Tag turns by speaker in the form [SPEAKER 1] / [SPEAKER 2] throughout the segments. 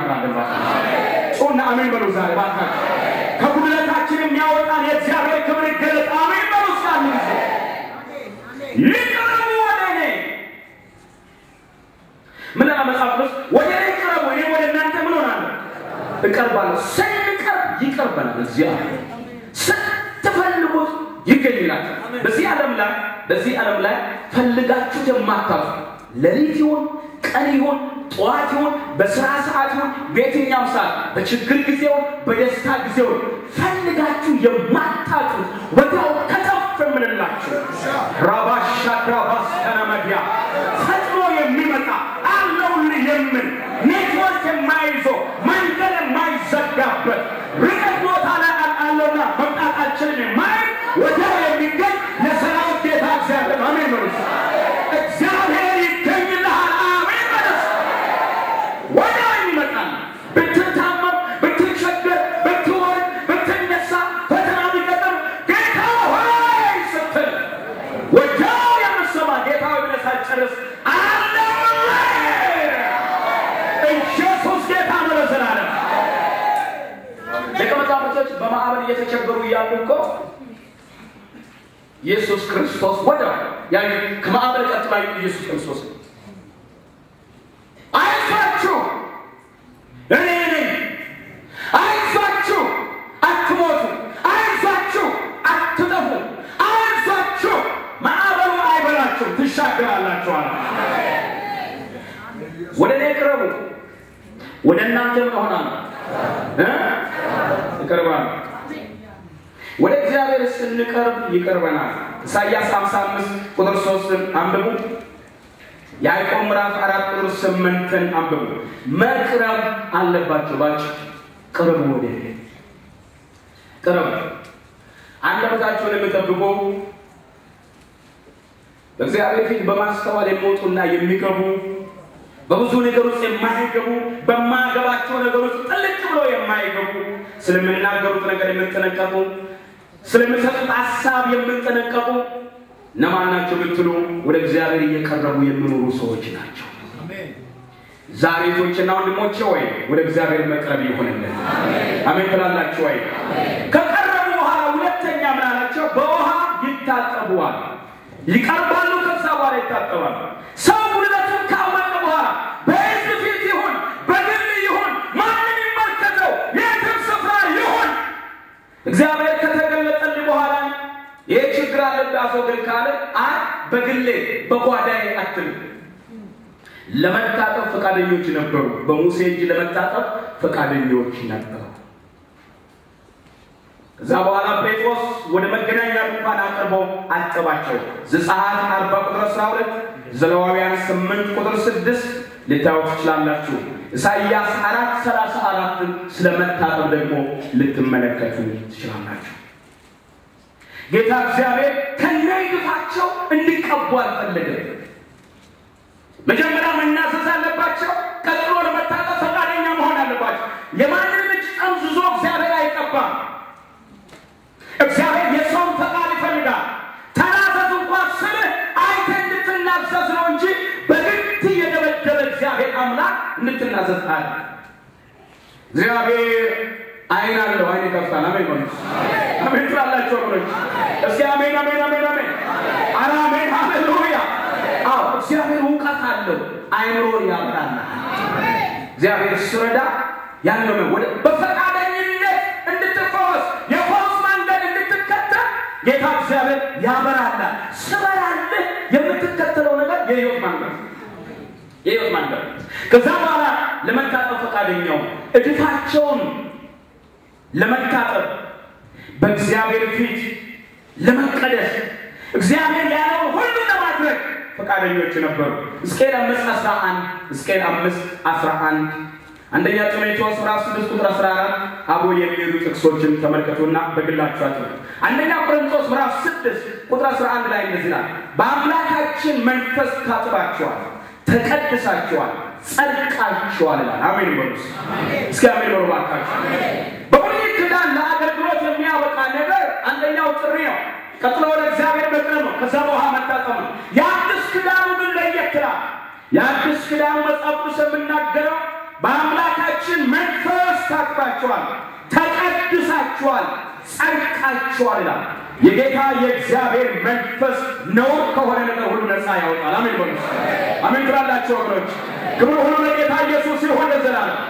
[SPEAKER 1] እናበራለን። እባካችሁ ጮና አሜን በሉ። ዛሬ እባካችሁ ከጉድለታችን የሚያወጣን የእግዚአብሔር ክብር ይገለጥ። አሜን በሉ። እስካሁን ጊዜ ይቅረቡ ወደ እኔ ምን አለ መጽሐፍ ቅዱስ? ወደ እኔ ቅረቡ፣ እኔ ወደ እናንተ ምን ሆናለሁ? እቀርባለሁ። ስንቀርብ ይቀርበናል። እግዚአብሔር ስትፈልጉት ይገኝላል። በዚህ ዓለም ላይ በዚህ ዓለም ላይ ፈልጋችሁ የማታጡ ሌሊት ይሁን ቀን ይሁን ጠዋት ይሁን በስራ ሰዓት ይሁን በየትኛውም ሰዓት በችግር ጊዜውን በደስታ ጊዜውን ፈልጋችሁ የማታጡት ወዲያው ከተፍ የምንላችሁ ራባሻ ራባስ ከነመዲያ ፈጥኖ የሚመጣ አለውልህ የምን ኔትወርክ የማይዘው መንገድ የማይዘጋበት ርቀት ቦታ ላይ አለውና መምጣታችንን የማይ ወዲያው የሚገኝ የሰራዊት ጌታ እግዚአብሔር አሜን በሉት። እግዚአብሔር ይገኝልሃል። አሜን በሉት። ወዲያው ይመጣል። ብትታመም፣ ብትቸገር፣ ብትወርድ፣ ብትነሳ፣ ፈተና ቢገጥም ጌታ ሆይ ስትል ወዲያው የምትሰማ ጌታ ሆይ ብለህ ሳትጨርስ አለውልህ ኢየሱስ ጌታ ነው ለዘላለም። ደቀ መዛሙርቶች በማዕበል እየተቸገሩ እያሉ እኮ ኢየሱስ ክርስቶስ ወደ ያ ከማዕበል ቀጥሎ ያዩት ኢየሱስ ክርስቶስ ነው። አይዟችሁ እኔ ነኝ፣ አይዟችሁ አትሞቱ፣ አይዟችሁ አትጠፉ፣ አይዟችሁ ማዕበሉ አይበላችሁ፣ ትሻገራላችሁ አለ። ወደ እኔ ቅረቡ፣ ወደ እናንተ ምን እሆናለሁ እ እቀርባለሁ። ወደ እግዚአብሔር ስንቀርብ ይቀርበናል። ኢሳይያስ 55 ቁጥር 3ን አንብቡ። ያዕቆብ ምዕራፍ አራት ቁጥር ስምንትን አንብቡ። መቅረብ አለባቸው። ባቸው ቅረቡ፣ ወደ እኔ ቅረቡ። አንደበታቸውን የሚጠብቁ በእግዚአብሔር ፊት በማስተዋል የሚወጡና የሚገቡ በብዙ ነገር ውስጥ የማይገቡ በማገባቸው ነገር ውስጥ ጥልቅ ብሎ የማይገቡ ስለምናገሩት ነገር የምንጠነቀቁ ስለሚሰጡት ሀሳብ የምንጠነቀቁ እነማን ናቸው ብትሉ ወደ እግዚአብሔር እየቀረቡ የሚኖሩ ሰዎች ናቸው። ዛሬቶችና ወንድሞቼ ወይ ወደ እግዚአብሔር መቅረብ ይሆንልን። አሜን ትላላችሁ ወይ? ከቀረቡ በኋላ ሁለተኛ ምን አላቸው? በውሃ ይታጠቡዋል። ይቀርባሉ፣ ከዛ በኋላ ይታጠባሉ። ሰው ጉልበቱን ካወቀ በኋላ በሕዝብ ፊት ይሁን በግል ይሁን ማንም ይመልከተው የትም ስፍራ ይሁን እግዚአብሔር ከተገለጠልህ በኋላ ይህ ችግር አለብህ አስወግድ ካለ አይ በግሌ በጓዳዬ አትል። ለመታጠብ ፈቃደኞች ነበሩ። በሙሴ እጅ ለመታጠብ ፈቃደኞች ነበሩ። ከዛ በኋላ ጴጥሮስ ወደ መገናኛ ድንኳን አቅርቦ አጠባቸው። ዘጸአት አርባ ቁጥር አስራ ሁለት ዘሌዋውያን ስምንት ቁጥር ስድስት ልታዩት ትችላላችሁ። ኢሳይያስ አራት ሰላሳ አራትን ስለ መታጠብ ደግሞ ልትመለከቱ ትችላላችሁ። ጌታ እግዚአብሔር ከነይግፋቸው እንዲቀቡ አልፈለገም። መጀመሪያ መናዘዝ አለባቸው። ቀጥሎ ለመታጠብ ፈቃደኛ መሆን አለባቸው። የማንንም እጅ ጠምዝዞ እግዚአብሔር አይቀባም። እግዚአብሔር የሰውን ፈቃድ ይፈልጋል። ተናዘዝ እንኳን ስልህ አይተህ እንድትናዘዝ ነው እንጂ በግድ የደበደበ እግዚአብሔር አምላክ እንድትናዘዝ አለ። እግዚአብሔር አይን አለው፣ አይን ይከፍታል። አሜን በሉ። አሜን ትላላችሁ ወገኖች? እስኪ አሜን፣ አሜን፣ አሜን፣ አሜን። ኧረ አሜን፣ ሃሌሉያ። አዎ እግዚአብሔር እውቀት አለው፣ አይምሮን ያብራል። እግዚአብሔር ስረዳ ያለው ወደ በፈቃደኝነት እንድትፈወስ የፈውስ መንገድ እንድትከተል ጌታ እግዚአብሔር ያበራላል። ስበራልህ የምትከተለው ነገር የህይወት መንገድ የህይወት መንገድ ከዛ በኋላ ለመታጠብ ፈቃደኛው እድፋቸውን ለመታጠብ በእግዚአብሔር ፊት ለመቀደስ እግዚአብሔር ያለውን ሁሉ ለማድረግ ፈቃደኞች ነበሩ። ሕዝቅኤል አምስት አስራ አንድ ሕዝቅኤል አምስት አስራ አንድ አንደኛ ጢሞቴዎስ ምዕራፍ ስድስት ቁጥር አስራ አራት አብሮ የሚሄዱ ጥቅሶችን ተመልከቱና በግላችሁ አጥሩ። አንደኛ ቆሮንቶስ ምዕራፍ ስድስት ቁጥር አስራ አንድ ላይ እንደዚህ ይላል፣ በአምላካችን መንፈስ ታጥባችኋል፣ ተቀድሳችኋል፣ ጸድቃችኋል ይላል። አሜን በሉ እስኪ አሜን በሉ እባካችሁ። በብሉይ ኪዳን ለአገልግሎት የሚያበቃ ነገር አንደኛው ጥሪ ነው። ቀጥሎ ወደ እግዚአብሔር መቅረብ ነው። ከዛ በኋላ መታጠብ ነው። የአዲስ ኪዳኑ ግን ለየት ይላል። የአዲስ ኪዳኑ መጽሐፍ ቅዱስ የምናገረው በአምላካችን ታጥባችኋል፣ ተቀድሳችኋል፣ ጸድቃችኋል ይላል። የጌታ የእግዚአብሔር መንፈስ ነውር ከሆነ ነገር ሁሉ ነፃ ያወጣል። አሜን በሉ። አሜን ትላላችሁ ወገኖች። ክብር ሁሉ ለጌታ ኢየሱስ ይሁን ለዘላለም።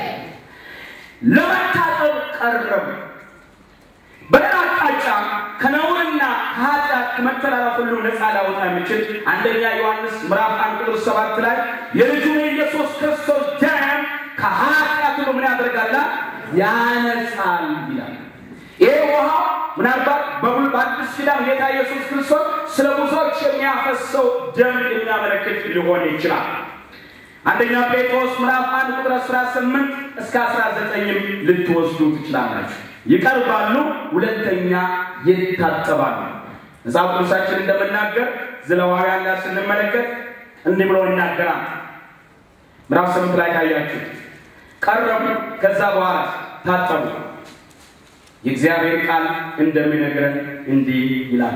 [SPEAKER 1] ለመታጠብ ቀረቡ። በሌላ አቅጣጫ ከነውርና ከኃጢአት ከመተላለፍ ሁሉ ነፃ ሊያወጣ የሚችል አንደኛ ዮሐንስ ምዕራፍ አንድ ቁጥር ሰባት ላይ የልጁን የኢየሱስ ክርስቶስ ደም ከኃጢአት ሁሉ ምን ያደርጋል? ያነጻል ይላል። ይሄ ውሃ ምናልባት በሙሉ በአዲስ ኪዳን ጌታ ኢየሱስ ክርስቶስ ስለ ብዙዎች የሚያፈሰው ደም የሚያመለክት ሊሆን ይችላል። አንደኛ ጴጥሮስ ምዕራፍ አንድ ቁጥር 18 እስከ 19ም ልትወስዱ ትችላላችሁ። ይቀርባሉ፣ ሁለተኛ ይታጠባሉ። መጽሐፍ ቅዱሳችን እንደምናገር ዘለዋውያን ላይ ስንመለከት እንዲህ ብሎ ይናገራል። ምዕራፍ ስምንት ላይ ካያችሁ ቀረቡ፣ ከዛ በኋላ ታጠቡ። የእግዚአብሔር ቃል እንደሚነግረን እንዲህ ይላል።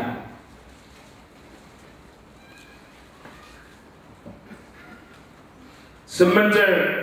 [SPEAKER 1] ስምንት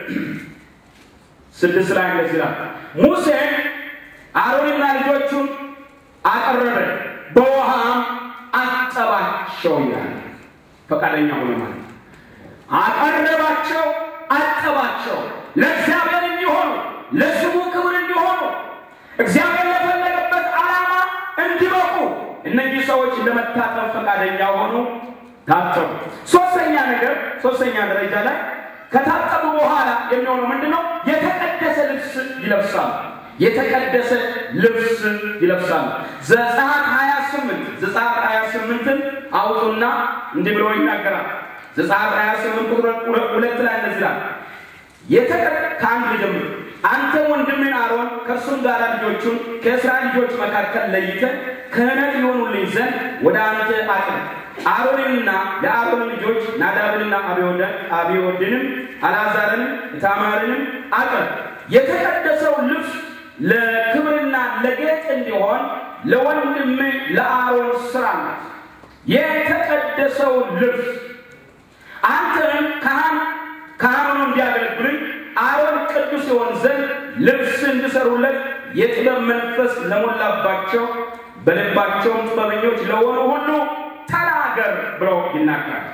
[SPEAKER 1] ስድስት ላይ እንደዚህ ይላል። ሙሴ አሮንና ልጆቹን አቀረበ፣ በውሃም አጠባቸው ይላል። ፈቃደኛ ሆነ ማለት አቀረባቸው፣ አጠባቸው ለእግዚአብሔር እንዲሆኑ ለስሙ ክብር እንዲሆኑ እግዚአብሔር ለፈለገበት ዓላማ እንዲበቁ እነዚህ ሰዎች ለመታጠብ ፈቃደኛ ሆኑ፣ ታጠቡ። ሶስተኛ ነገር ሶስተኛ ደረጃ ላይ ከታጠቡ በኋላ የሚሆነው ምንድን ነው? የተቀደሰ ልብስ ይለብሳሉ። የተቀደሰ ልብስ ይለብሳሉ። ዘጸአት 28 ዘጸአት 28ን አውጡና እንዲህ ብሎ ይናገራል። ዘጸአት 28 ቁጥር ሁለት ላይ እንደዚህ ይላል የተቀደ ከአንድ ጀምሮ አንተ ወንድምን አሮን ከእርሱም ጋር ልጆቹን ከእስራኤል ልጆች መካከል ለይተህ ክህነት ይሆኑልኝ ዘንድ ወደ አንተ አቅርብ። አሮንንና የአሮን ልጆች ናዳብንና አብዮድንም አልዓዛርንም ኢታማርንም አቅርብ። የተቀደሰው ልብስ ለክብርና ለጌጥ እንዲሆን ለወንድም ለአሮን ስራ ናት። የተቀደሰው ልብስ አንተንም ካህን ካህኑ እንዲያገለግሉኝ አሮን ቅዱስ ይሆን ዘንድ ልብስ እንዲሰሩለት የጥበብ መንፈስ ለሞላባቸው በልባቸውም ጥበበኞች ለሆኑ ሁሉ ተናገር ብለው ይናገራል።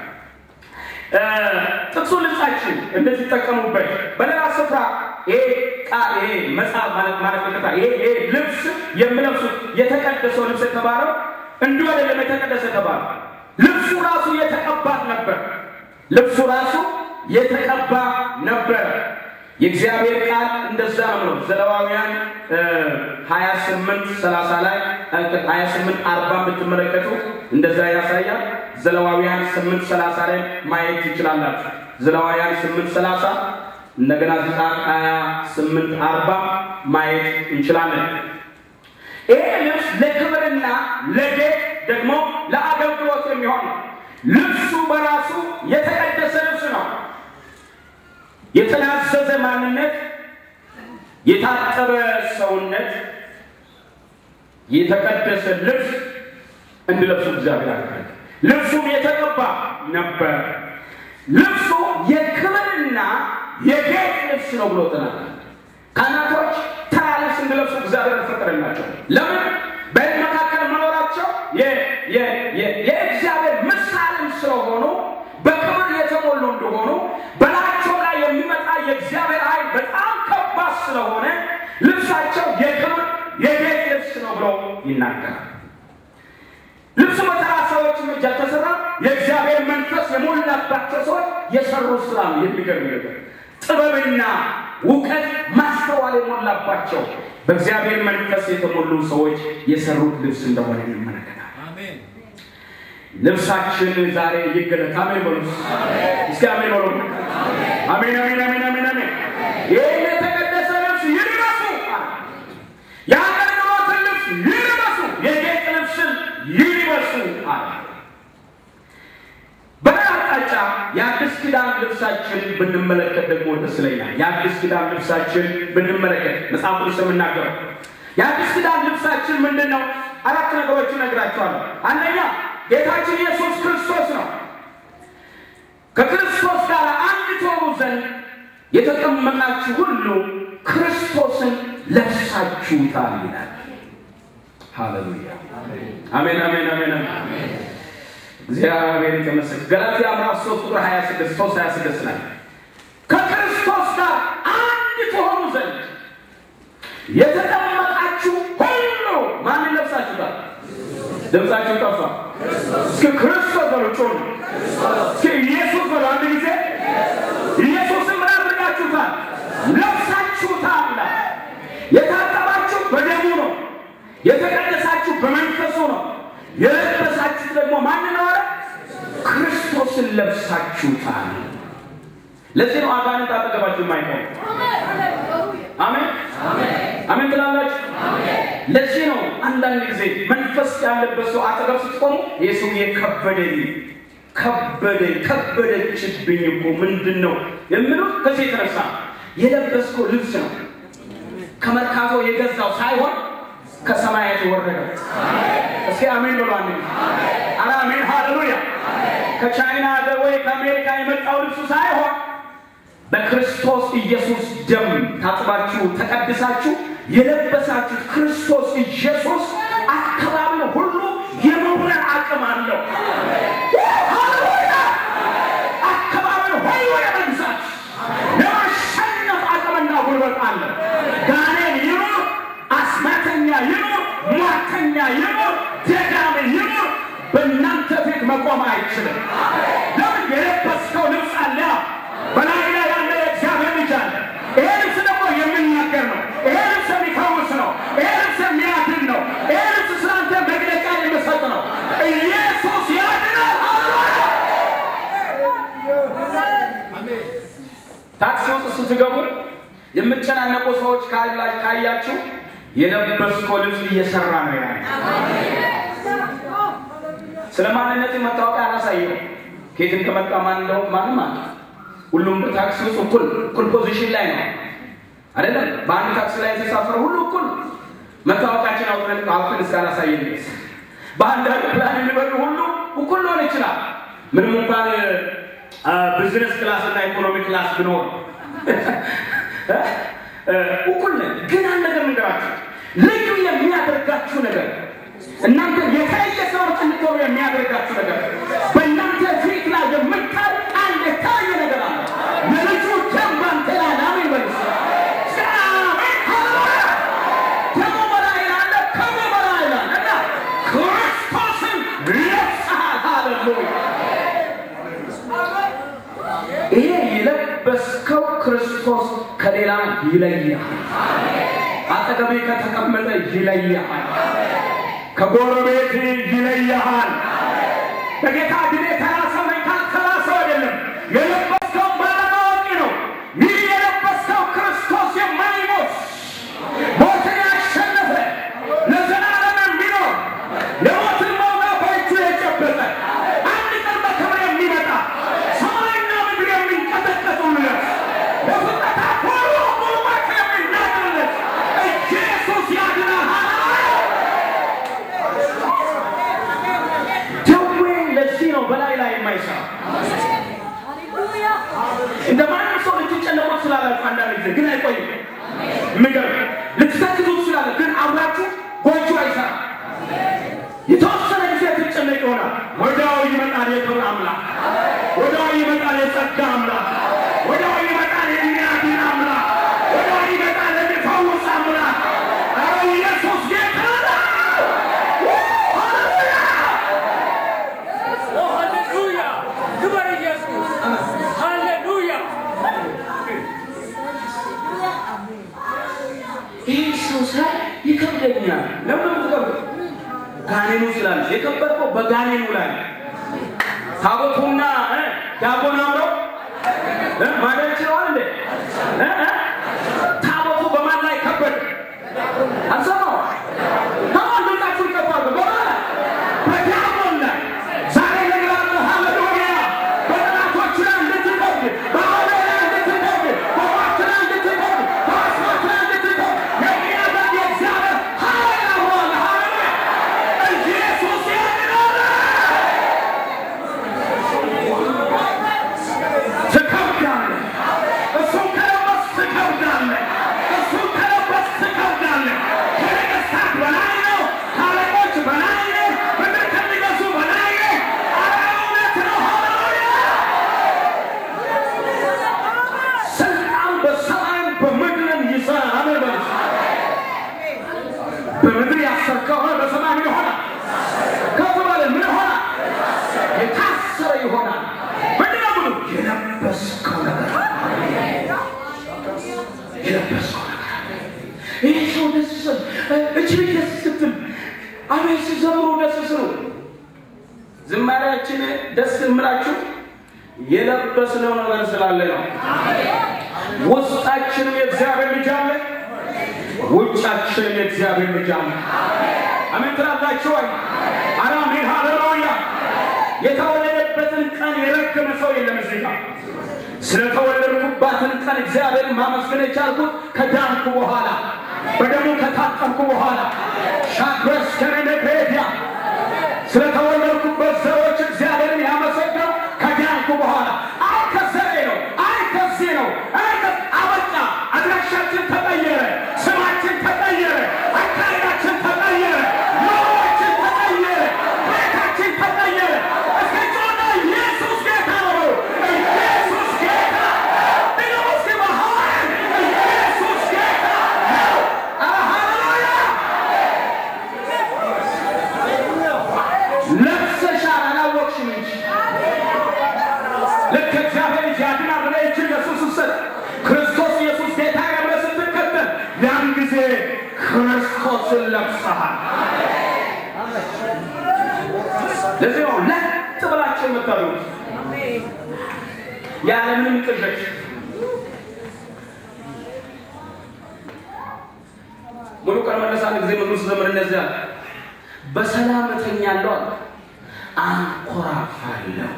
[SPEAKER 1] ጥቅሱ ልብሳችን እንድትጠቀሙበት በሌላ ስፍራ ይሄ ቃል ይሄ መጽሐፍ ማለት ማለት ይቅርታ፣ ይሄ ይሄ ልብስ የምለብሱት የተቀደሰው ልብስ የተባለው እንዲሁ አይደለም። የተቀደሰ የተባለው ልብሱ ራሱ የተቀባት ነበር። ልብሱ ራሱ የተቀባ ነበር። የእግዚአብሔር ቃል እንደዛ ነው። ዘለዋውያን 28 30 ላይ 28 40 ብትመለከቱ እንደዛ ያሳያል። ዘለዋውያን 8 30 ላይ ማየት ትችላላችሁ። ዘለዋውያን 8 30 እንደገና ዘጸአት 28 40 ማየት እንችላለን። ይሄ ልብስ ለክብርና ለጌጥ ደግሞ ለአገልግሎት የሚሆን ነው። ልብሱ በራሱ የተቀደሰ ልብስ ነው። የተናዘዘ ማንነት፣ የታጠበ ሰውነት፣ የተቀደሰ ልብስ እንዲለብሱ እግዚአብሔር አደረገ። ልብሱም የተቀባ ነበር። ልብሱ የክብርና የጌጥ ልብስ ነው ብሎ ተናገረ። ካህናቶች ተራ ልብስ እንዲለብሱ እግዚአብሔር አልፈቀደላቸው። ለምን? በሕዝብ መካከል መኖራቸው የእግዚአብሔር ምሳሌም ስለሆኑ በክብር የተሞሉ እንደሆኑ በላቸው ላይ የሚመጣ የእግዚአብሔር ኃይል በጣም ከባድ ስለሆነ ልብሳቸው የክብር የጌጥ ልብስ ነው ብሎ ይናገራል። ልብሱ በተራ ሰዎችም እጅ አልተሰራም። የእግዚአብሔር መንፈስ የሞላባቸው ሰዎች የሰሩት ስራ ነው። የሚገርም ነገር ጥበብና እውቀት ማስተዋል የሞላባቸው በእግዚአብሔር መንፈስ የተሞሉ ሰዎች የሰሩት ልብስ እንደሆነ እንመለከታል። ልብሳችን ዛሬ ይገለጥ። አሜን በሉ እስኪ አሜን በሉ። አሜን አሜን አሜን አሜን አሜን። ይህን የተቀደሰ ልብስ ይልበሱ፣ የአገልግሎትን ልብስ ይልበሱ፣ የጌጥ ልብስን ይልበሱ አለ። በሌላ አቅጣጫ የአዲስ ኪዳን ልብሳችን ብንመለከት ደግሞ ደስ ይለኛል። የአዲስ ኪዳን ልብሳችን ብንመለከት መጽሐፍ ቅዱስ የምናገረው የአዲስ ኪዳን ልብሳችን ምንድን ነው? አራት ነገሮች እነግራቸዋለሁ። አንደኛ ጌታችን ኢየሱስ ክርስቶስ ነው። ከክርስቶስ ጋር አንድ ትሆኑ ዘንድ የተቀመጣችሁ ሁሉ ክርስቶስ ክርስቶስን ለብሳችሁታል ይላል። ሃሌሉያ አሜን አሜን አሜን አሜን። እግዚአብሔር የተመሰገነ። ገላትያ ምዕራፍ 3 ቁጥር 26 3 26 ላይ ከክርስቶስ ጋር አንድ ትሆኑ ዘንድ የተጠመቃችሁ ሁሉ ማንን ለብሳችሁታል? ድምፃችሁ ጠፋ። እስኪ ክርስቶስ በሉ ጮሁ። እስኪ ኢየሱስ በሉ አንድ ጊዜ ኢየሱስን ምን አድርጋችሁታል? ለብሳችሁታል ይላል። የታጠባችሁ በደሙ ነው። የተቀደሳችሁ በመንፈሱ ነው። የለበሳችሁት ደግሞ ማንን ነው? አለ ክርስቶስን ለብሳችሁታል። ለዚህ ነው አጋንንት አጠገባችሁ የማይቆም። አሜን አሜን ትላላችሁ። ለዚህ ነው አንዳንድ ጊዜ መንፈስ ያለበት ሰው አጠገብ ስትቆሙ ይህ ሰውዬ ከበደኝ ከበደኝ ከበደችብኝ እኮ ምንድን ነው የምሉት ከዚህ የተነሳ የለበስከው ልብስ ነው ከመርካቶ የገዛው ሳይሆን ከሰማያት የወረደው። እስኪ አሜን ብሎ አንድ አረ አሜን ሃሌሉያ። ከቻይና ሀገር ወይ ከአሜሪካ የመጣው ልብሱ ሳይሆን በክርስቶስ ኢየሱስ ደም ታጥባችሁ ተቀድሳችሁ የለበሳችሁት ክርስቶስ ኢየሱስ አካባቢው ሁሉ የመውረር አቅም አለው። ሃሌሉያ! አካባቢው ሁሉ የመግዛት የማሸነፍ አቅምና ጉልበት አለው። ጋኔን ይኑር፣ አስማተኛ ይኑር፣ ሟርተኛ ይኑር፣ ደጋሚ ይኑር፣ በእናንተ ፊት መቆም አይችልም። ለምን? የለበስከው ልብስ አለ። በላይ ላይ ያለ የእግዚአብሔር ልጅ አለ። ይሄ ልብስ ደግሞ የሚናገር ነው። ይሄ ልብስ የሚፈውስ ነው። ይሄ ልብስ የሚያድን ነው። ይሄ ልብስ ስላንተ መግለጫ የሚሰጥ ነው። ኢየሱስ ያድናል። ሃሌሉያ! ታክሲ ውስጥ ስትገቡ የምትጨናነቁ ሰዎች ካላ- ካያችሁ የለበስከው ልብስ እየሰራ ነው ያለ። ስለ ማንነት መታወቂያ አላሳየው። ከየት እንደመጣ ማን እንደሆነ ማንም አለ። ሁሉም በታክሲ ውስጥ እኩል እኩል ፖዚሽን ላይ ነው አይደለም። በአንድ ታክሲ ላይ የተሳፈረ ሁሉ እኩል መታወቂያችን አውጥተን አውጥተን እስካላሳየን ድረስ በአንድ አውሮፕላን የሚበሩ ሁሉ እኩል ሊሆን ይችላል። ምንም እንኳን ቢዝነስ ክላስ እና ኢኮኖሚ ክላስ ብኖር እኩል ነን። ግን አንድ ነገር ንገራችሁ፣ ልዩ የሚያደርጋችሁ ነገር እናንተ የተለየ ሰዎች እንድትሆኑ የሚያደርጋችሁ ነገር በእናንተ ፊት ላይ የምታይ አንድ የታየ ነገር አለ። የልጁ ደም ባንተ ላይ አሜን በሉ። አሜን ሃሌሉያ። ደሙ በላይ አለ፣ ክብሩ በላይ አለ እና ክርስቶስን ለብሰሃል። ሃሌሉያ። ይሄ የለበስከው ክርስቶስ ከሌላ ይለያል። አጠገቤ ከተቀመጠ ይለያል። ከጎረቤት ይለያል። በጌታ ድኔ ተራሰው ነኝ ካልተራሰው አይደለም የለበስከው ባለማወቅ ነው። ይህ የለበስከው ክርስቶስ የማይሞት ሞትን ያሸነፈ ለዘላለም የሚኖር የሞትን መውጋ በእጁ የጨበጠ አንድ ቀን በክብር የሚመጣ ሰማይና ምድር የሚንቀጠቀጡለት በፍጥረታት ሁሉ ጉልበት የሚናገርለት ኢየሱስ ያድናል። ደዌ ለዚህ ነው በላይ ላይ የማይሰራ እንደ ማንም ሰው ልትጨነቁ ስላላችሁ አንዳንድ ጊዜ ግን አይቆይም። የሚገርም ልትሰክቱ ስላለ ግን አብራችሁ ጎጆ አይሰራም። የተወሰነ ጊዜ ትጨነቅ ይሆናል። ወዲያው ይመጣል የክብር አምላክ፣ ወዲያው ይመጣል የጸጋ አምላክ፣ ወዲያው ይመጣል የሚያድን አምላክ፣ ወዲያው ይመጣል የሚፈውስ አምላክ። ኧረ ኢየሱስ ጌታ ነው! ሃሌሉያ!
[SPEAKER 2] ሃሌሉያ! ክብር ኢየሱስ! ሃሌሉያ!
[SPEAKER 1] ይህ ሰው ሳይ ይከብደኛል። ለምን ምትከብደ ጋኔኑ ስላለ የከበድከው በጋኔኑ ላይ ታቦቱና እ ዳቦን አብረው እ ማደር ችለዋል እንዴ? እ እ ታቦቱ በማን ላይ ከበደ? አልሰማው ከማን ድምጻችሁ ይከፋሉ? በማን ላይ? በዳቦን ላይ ዛሬ ነግራለሁ። ሃሌሉያ! በጠላቶች ላይ እንድትከብድ፣ በአውሬ ላይ እንድትከብድ፣ በሟርት ላይ እንድትከብድ፣ በአስማት ላይ እንድትከብድ የሚያደርግ የእግዚአብሔር ኃይል አብሮሃል። ሃሌሉያ! ኢየሱስ ያድናል። ትከብዳለህ። እሱን ከለበስክ ትከብዳለህ። የሚታሰር ከሆነ በሰማይ ምን ይሆናል? ከፍ ባለ ምን ይሆናል? የታሰረ ይሆናል። ምንድን ነው ብሉ? የለበስከው ነገር የለበስከው ነገር ይህ ሰው ደስ ስል እጅ ደስ ስትል አቤት ሲዘምሩ ደስ ስሉ ዝማሬያችን ደስ የምላችሁ የለበስነው ነገር ስላለ ነው። ውስጣችንም የእግዚአብሔር ልጅ አለ፣ ውጫችንም የእግዚአብሔር ልጅ አለ። አሜን ትላላችሁ ወይ? ኧረ አሜን ሃሌሉያ። የተወለደበትን ቀን የረገመ ሰው የለም እዚህ ጋር። ስለተወለድኩባትን ቀን እግዚአብሔርን ማመስገን የቻልኩት ከዳንኩ በኋላ በደሙ ከታጠብኩ በኋላ ሻክረስ ከነነግሬዲያ ስለተወለድኩበት ዘሮች እግዚአብሔርን ያመሰገው ከዳንኩ በኋላ አይ ከዘሬ ነው፣ አይ ከዚህ ነው፣ አይ ከ- አበቃ። አድራሻችን ተቀየረ፣ ስማችን ተቀየረ፣ አካሄዳችን ተቀየረ፣ ኑሯችን ተቀየረ፣ ቤታችን ተቀየረ። እስኪ ጮና ኢየሱስ ጌታ ነው፣ ኢየሱስ ጌታ ድገሙ እስኪ በሐዋርያ ኢየሱስ ጌታ ነው። ኧረ ሃሌሉያ ለብሰሻል አላወቅሽም እንጂ ልክ እግዚአብሔር ልጅ ያድናል ብለህ እጅ ኢየሱስ ስትሰጥ ክርስቶስ ኢየሱስ ጌታ ነው ብለህ ስትከተል ያን ጊዜ ክርስቶስን ለብሰሃል። ለዚህ ነው ለጥ ብላችሁ የምታሉት ያለምንም ቅዠት ሙሉ ቀን መለስ አንድ ጊዜ መዝሙር ስዘምር እንደዚህ አለ። በሰላም እተኛለሁ አለ፣ አንኮራፋለሁ።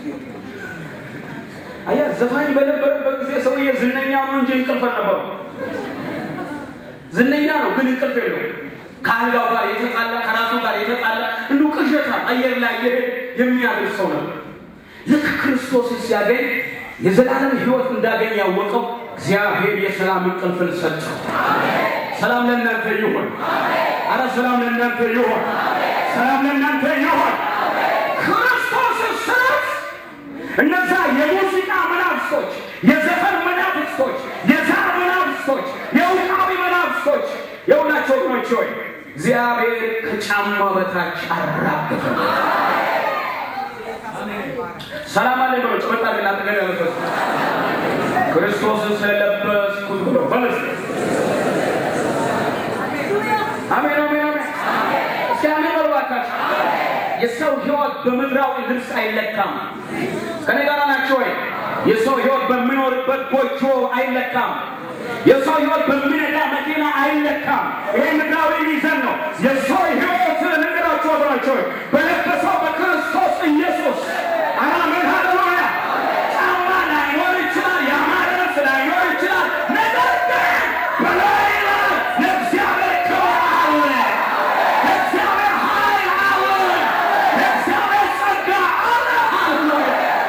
[SPEAKER 1] አየህ ዘፋኝ በነበረበት ጊዜ ሰውዬ ዝነኛ ነው እንጂ እንቅልፍ ነበሩ። ዝነኛ ነው ግን እንቅልፍ የለው። ከአልጋው ጋር የተጣላ ከራሱ ጋር የተጣላ እንዲሁ ቅዠታም አየር ላይ እየሄደ የሚያድር ሰው ነበር። ልክ ክርስቶስ ሲያገኝ የዘላለም ሕይወት እንዳገኝ ያወቀው እግዚአብሔር የሰላም እንቅልፍን ሰጠው። ሰላም ለእናንተ ይሁን። አረ ሰላም ለእናንተ ይሁን። ሰላም ለእናንተ ይሁን። ክርስቶስ ስለት እነዛ የሙዚቃ መናፍስቶች፣ የዘፈን መናፍስቶች፣ የዛር መናፍስቶች፣ የውቃቢ መናፍስቶች የሁላቸው ወገኖች ሆይ እግዚአብሔር ከጫማ በታች አራገፈ። ሰላም አለ ብሎ ጭበጣ ግን አጠገብ ያለበት ክርስቶስን ስለለበስኩት ብሎ በለስ አሜን አሜን አሜን። እስኪ አሜን በሉ እባካችሁ። የሰው ህይወት በምድራዊ ልብስ አይለካም። ከኔ ጋር ናቸው ወይ? የሰው ህይወት በሚኖርበት ጎጆ አይለካም። የሰው ህይወት በሚነዳ መኪና አይለካም። ይሄ ምድራዊ ሚዛን ነው። የሰው ህይወት ነገራቸው ወገኖች ሆይ በለበሰው በክርስቶስ ኢየሱስ አሜን ሃሌሉያ። ጫማ ላይኖር ይችላል፣ ያማረ ልብስ ላይኖር ይችላል። ነገር ግን በላይ ላይ የእግዚአብሔር ክብር አለ። የእግዚአብሔር ኃይል አለ። የእግዚአብሔር ጸጋ አለ። ሃሌሉያ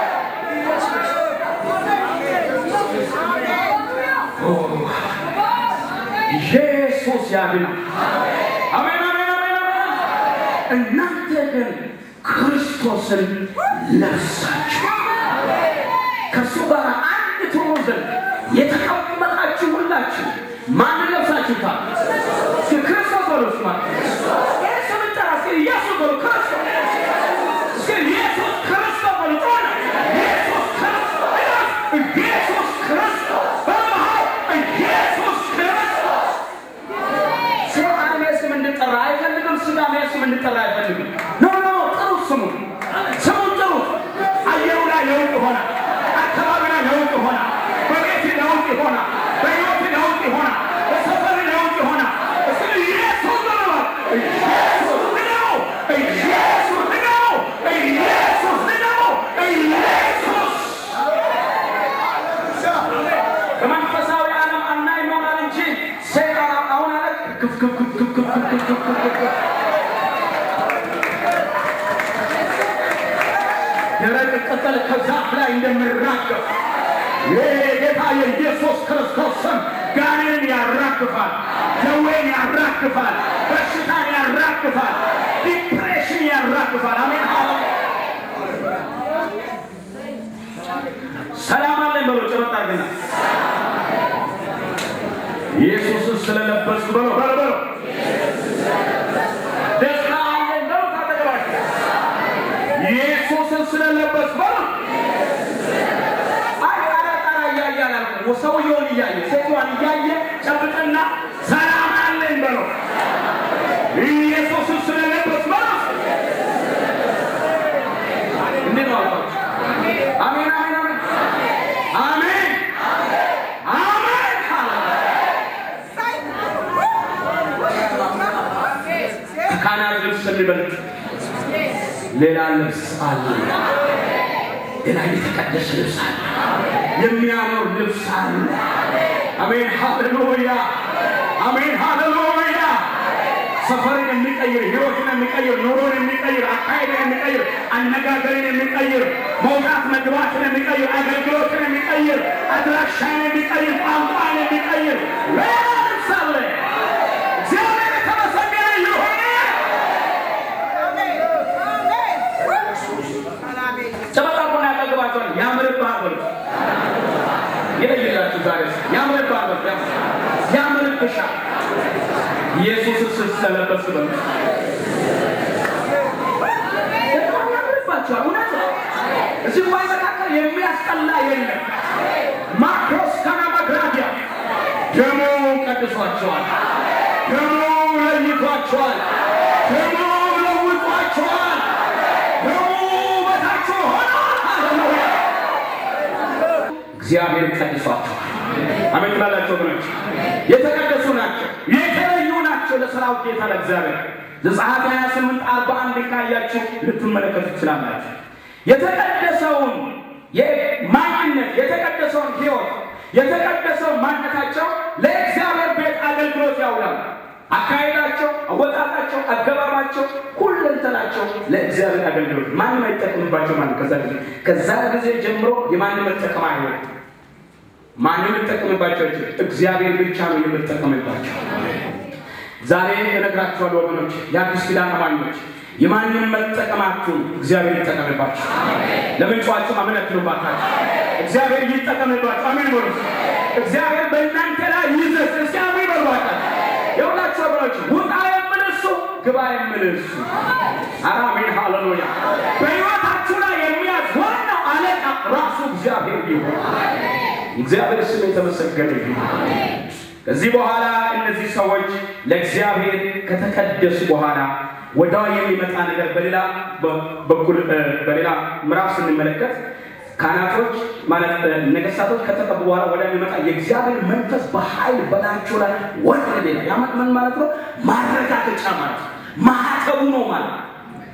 [SPEAKER 1] ኢየሱስ ያድናል። አሜን አሜን አሜን አሜን። እናንተ ግን ክርስቶስን ለብሳችሁ ከእሱ ጋር አንድ ትሆኑ ዘንድ የተቀመጣችሁ ሁላችሁ ማንን ለብሳችሁታል? እስኪ ክርስቶስ በሉ እስኪ ማለት ይህ ስም ጠራ። እስኪ ኢየሱስ በሉ ክርስቶስ እስኪ ኢየሱስ ክርስቶስ በሉ ጮና ኢየሱስ ክርስቶስ ኢየሱስ ክርስቶስ በመሃል ኢየሱስ ክርስቶስ ሰይጣን ይሄ ስም እንድጠራ አይፈልግም። ስጋም ይሄ ስም እንድጠራ አይፈልግም። ኖ ኖ ጥሩት፣ ስሙን ስሙን ጥሩት። አየሩ ላይ ለውጥ ይሆናል። አካባቢ ላይ ለውጥ ይሆናል። በቤት ለውጥ ይሆናል። በሕይወት ለውጥ ይሆናል። በሰፈር ለውጥ ይሆናል። እስኪ ኢየሱስ በለው ኢየሱስ ንገረው፣ ኢየሱስ ንገረው፣ ኢየሱስ ንገረው፣ ኢየሱስ በመንፈሳዊ ዓለም አናይ ይሆናል እንጂ ሰይጣን አሁን አለ ክፍ ክፍ ክፍ ክፍ ክፍ ክፍ ክፍ ክፍ ክፍ ክፍ ደረቅ ቅጠል ከዛፍ ላይ እንደሚራገፍ የጌታ የኢየሱስ ክርስቶስ ስም ጋኔንን ያራግፋል፣ ደዌን ያራግፋል፣ በሽታን ያራግፋል፣ ዲፕሬሽን ያራግፋል። አሜን ሃሌ ሰላም አለን በሎ ጭበጣ ገና ኢየሱስን ስለለበስኩ በሎ በሎ በሎ ሰውየውን እያየ ሴቷን እያየ ጨብጥና ሰላም አለኝ በለው ኢየሱስን ስለለበስ በለው እንዴት ነው አልኳቸው። አሜን አሜን አሜን አሜን አሜን ከካህናት ልብስ የሚበልጥ ሌላ ልብስ አለ። ሌላ የተቀደሰ ልብስ አለ። የሚያምር ልብስ አለ። አሜን ሃሌሉያ፣ አሜን ሃሌሉያ። ሰፈርን የሚቀይር ህይወትን የሚቀይር ኑሮን የሚቀይር አካሄድን የሚቀይር አነጋገርን የሚቀይር መውጣት መግባትን የሚቀይር አገልግሎትን የሚቀይር አድራሻን የሚቀይር ቋንቋን የሚቀይር ሌላ ልብስ አለ። እግዚአብሔር የተመሰገነ ይሁን። ጨበጣቁና ያጠግባቸዋል ያምርብሃል በሉት። ይለይላችሁ ዛሬ ያምርብሃል በሉት። ያምርብሻል ኢየሱስ ስትለበስ በሉት። በጣም ያምርባችኋል። እውነት ነው። እዚህ ጉባኤ መካከል የሚያስጠላ የለም። ማክሮስ ካናማግራዲያ ደሙ ቀድሷቸዋል። ደሙ ለይቷቸዋል። ደሙ ለውጧቸዋል። ደሙ በታቸው ሆኗል። ሃሌሉያ እግዚአብሔር ቀድሷቸዋል። አሜን ትላላቸው ወገኖች፣ የተቀደሱ ናቸው፣ የተለዩ ናቸው ለሰራዊት ጌታ ለእግዚአብሔር። ዘጸአት 28 41 ካያችሁ ልትመለከቱ ትችላላችሁ። የተቀደሰውን ማንነት የተቀደሰውን ሕይወት የተቀደሰውን ማንነታቸው ለእግዚአብሔር ቤት አገልግሎት ያውላል። አካሄዳቸው፣ አወጣጣቸው፣ አገባባቸው፣ ሁለንተናቸው ለእግዚአብሔር አገልግሎት ማንም አይጠቀምባቸው ማለት ከዛ ጊዜ ከዛ ጊዜ ጀምሮ የማንም መጠቀም አይሆን ማንም ልጠቀምባቸው እግዚአብሔር ብቻ ነው የምጠቀምባቸው። ዛሬ እነግራችኋለሁ ወገኖች፣ የአዲስ ኪዳን አማኞች የማንም መጠቀማችሁን እግዚአብሔር ይጠቀምባችሁ። ለምንጫችሁ አሜን አትሉባታችሁ። እግዚአብሔር ይጠቀምባችሁ። አሜን በሉ። እግዚአብሔር በእናንተ ላይ ይዘዝ። እስኪ አሜን በሏታል። የሁላችሁ ወገኖች ውጣ የምል እሱ ግባ የምል እሱ። ኧረ አሜን ሃሌሉያ። በሕይወታችሁ ላይ የሚያዝ ዋናው አለቃ ራሱ እግዚአብሔር ይሆን። እግዚአብሔር ስም የተመሰገነ ይሁን። ከዚህ በኋላ እነዚህ ሰዎች ለእግዚአብሔር ከተቀደሱ በኋላ ወዲያው የሚመጣ ነገር በሌላ በኩል በሌላ ምዕራፍ ስንመለከት ካህናቶች ማለት ነገስታቶች ከተቀቡ በኋላ ወደ የሚመጣ የእግዚአብሔር መንፈስ በኃይል በላያቸው ላይ ወረደ ሌላ ያ ምን ማለት ነው? ማረጋገጫ ማለት ነው። ማህተቡ ነው ማለት ነው።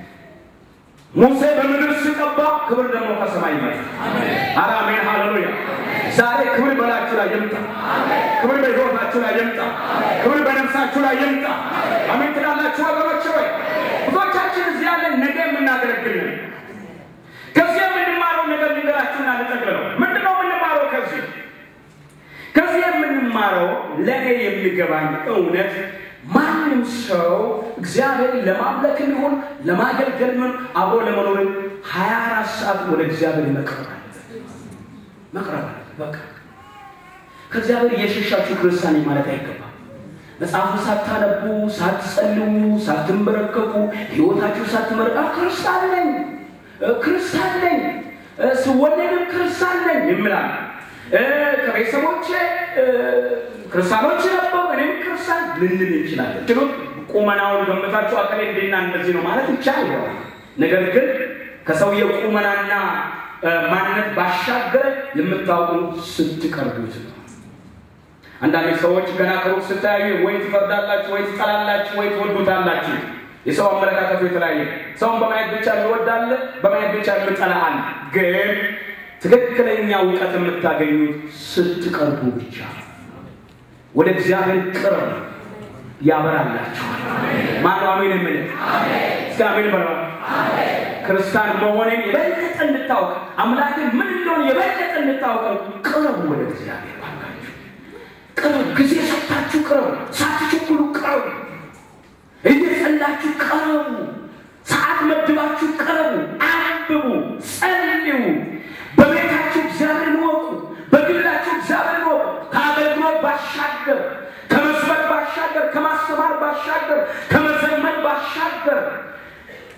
[SPEAKER 1] ሙሴ በምድር ሲቀባ ክብር ደግሞ ከሰማይ ይመጣ። ኧረ አሜን ሃሌሉያ። ዛሬ ክብር በላችሁ ላይ ይምጣ። ክብር በሕይወታችሁ ላይ ይምጣ። ክብር በነፍሳችሁ ላይ ይምጣ። አሜን ትላላችሁ ወገኖች ወይ? ብዙዎቻችን እዚህ ያለን ነገ የምናገለግል ነን። ከዚህ የምንማረው ነገር ሊገራችሁና ልጠቅልለው። ምንድን ነው የምንማረው ከዚህ? ከዚህ የምንማረው ለእኔ የሚገባኝ እውነት ማንም ሰው እግዚአብሔርን ለማምለክ ይሁን ለማገልገል ይሁን አብሮ ለመኖር ሀያ አራት ሰዓት ወደ እግዚአብሔር መቅረብ አለበት። መቅረብ አለበት። በቃ ከእግዚአብሔር እየሸሻችሁ ክርስቲያን ማለት አይገባም። መጽሐፉ ሳታነቡ፣ ሳትጸልዩ፣ ሳትንበረከኩ ህይወታችሁ ሳትመረቃ ክርስቲያን ነኝ ክርስቲያን ነኝ ስወለድም ክርስቲያን ነኝ ይምላል። ከቤተሰቦቼ ክርስቲያኖች ነበሩ፣ እኔም ክርስቲያን ልንል እንችላለን። ችሎ ቁመናውን ገምታችሁ አከሌ እንዴና እንደዚህ ነው ማለት ይቻል ይሆናል። ነገር ግን ከሰውየው ቁመናና ማንነት ባሻገር የምታውቁ ስትቀርቡት ነው። አንዳንድ ሰዎች ገና ከሩቅ ስታዩ ወይ ትፈርዳላችሁ፣ ወይ ትጠላላችሁ፣ ወይ ትወዱታላችሁ። የሰው አመለካከቱ የተለያየ ሰውን በማየት ብቻ የሚወዳለ በማየት ብቻ የሚጠላ አለ። ግን ትክክለኛ እውቀት የምታገኙት ስትቀርቡ ብቻ ወደ እግዚአብሔር ቅርብ ያበራላችኋል። ማነው አሜን የምል? እስኪ አሜን በለ። ክርስቲያን መሆኔን የበለጠ እንድታውቅ አምላክ ምን እንደሆነ የበለጠ እንድታውቅ ቅረቡ ወደ እግዚአብሔር ባካችሁ። ቅረቡ፣ ጊዜ ሰጥታችሁ ቅረቡ፣ ሳትቸኩሉ ቅረቡ፣ እየጸላችሁ ቅረቡ፣ ሰዓት መድባችሁ ቅረቡ፣ አንብቡ፣ ጸልዩ። በቤታችሁ እግዚአብሔርን ወቁ፣ በግላችሁ እግዚአብሔርን ወቁ። ከአገልግሎት ባሻገር ከመስበክ ባሻገር ከማስተማር ባሻገር ከመዘመን ባሻገር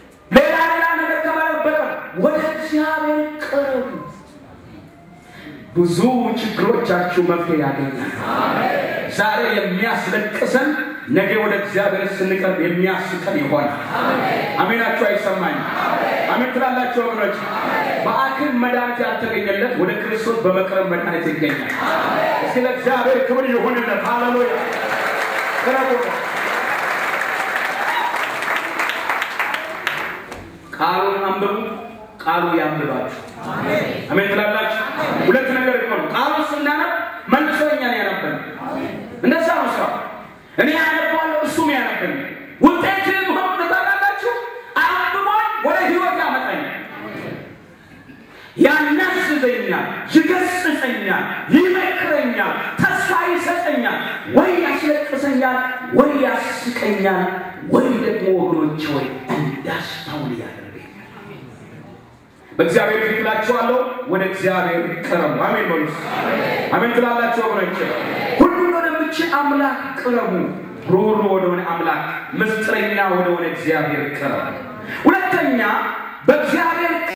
[SPEAKER 1] ሌላ ሌላ ነገር ከማለት በቀር ወደ እግዚአብሔር ቅረቡ። ብዙ ችግሮቻችሁ መፍትሄ ያገኛል። ዛሬ የሚያስለቅሰን ነገ ወደ እግዚአብሔር ስንቀርብ የሚያስቀን ይሆናል። አሜናችሁ አይሰማኝም? አሜን ትላላችሁ ወገኖች? በአክም መድኃኒት ያልተገኘለት ወደ ክርስቶስ በመቅረብ መድኃኒት ይገኛል። እስኪ ለእግዚአብሔር ክብር ይሁንለት። ሃሌሉያ ቅረቡ። ቃሉን አንብቡ፣ ቃሉ ያንብባችሁ። አሜን ትላላችሁ። ሁለት ነገር ይሆኑ። ቃሉን ስናነብ መልሶ እኛን ያነበን እንደዛ ነው ስራ። እኔ ያነባለሁ እሱም ያነበን ውጤት ሆኑ ታላላችሁ። አንብቦኝ ወደ ህይወት ያመጣኛል፣ ያናስዘኛል፣ ይገስጸኛል፣ ይመክረኛል፣ ተስፋ ይሰጠኛል፣ ወይ ያስለቅሰኛል፣ ወይ ያስቀኛል፣ ወይ ደግሞ ወገኖች ወይ እንዳስተውል ያደርገኛል። በእግዚአብሔር ፊት እላችኋለሁ፣ ወደ እግዚአብሔር ቅረቡ። አሜን በሉ። አሜን ትላላችሁ ወገኖች። ሁሉን ወደምችል አምላክ ቅረቡ። ሩሩ ወደሆነ አምላክ ምስጢረኛ ወደሆነ እግዚአብሔር ቅረቡ። ሁለተኛ በእግዚአብሔር